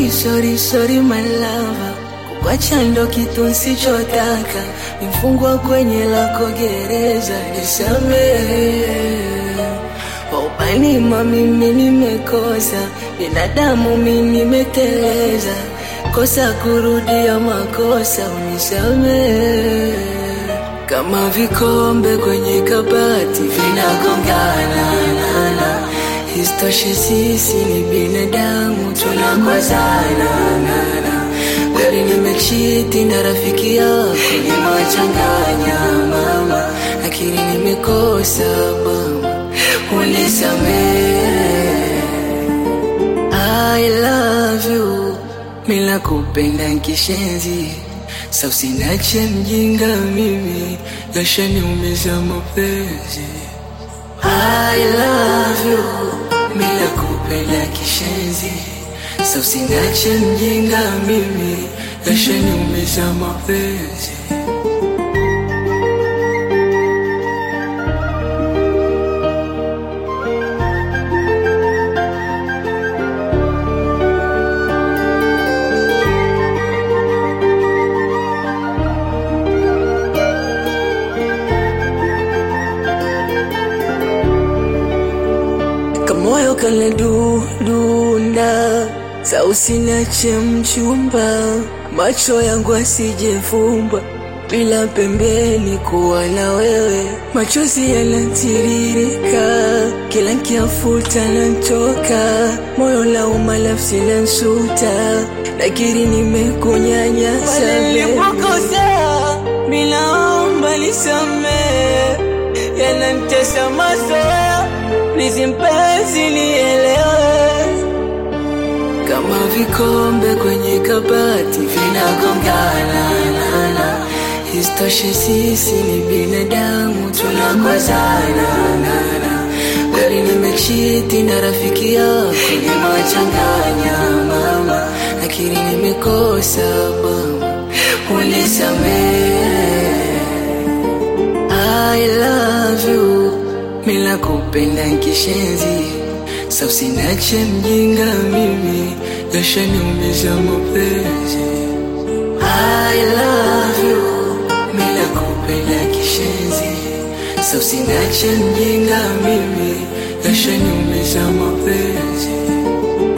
Sorry, sorry, sorry my lover, kukwacha ndo kitu nsichotaka, mfungwa kwenye lako gereza, nisamehe. Upanima mimi nimekosa, binadamu mimi nimeteleza, kosa kurudia makosa, unisamehe. Kama vikombe kwenye kabati vinagongana na, na. Isitoshe sisi ni binadamu tunakozana na, na. Kweli nimechiti na rafiki yako nimewachanganya mama, lakini nimekosa mama, unisamehe. I love you, mila kupenda nkishenzi sa usinache mjinga mimi, yashaniumiza mapenzi. I love you, mila kupenda kishenzi sa usinache mjinga mimi, yashaniumiza mapenzi. kamoyo kale dudunda sa usinache mchumba macho yangu asijefumba bila pembeni kuwa na wewe machozi yanatiririka kila nkiafuta nantoka moyo lauma nafsi nansuta lakini nimekunyanyasa nilipokosea minaomba nisamee yanantesa mazoea Please mpenzi nielewe, kama vikombe kwenye kabati vinagongana na, na. Isitoshe sisi ni binadamu tunakozana na, na. Kweli nimechiti na rafiki yako nimewachanganya mama, lakini nimekosa mama, unisamehe. I love you mila kupenda nkishenzi sa usinache mjinga mimi yashaniumiza mapenzi I love you mila kupenda kishenzi sa usinache mjinga mimi yashaniumiza mapenzi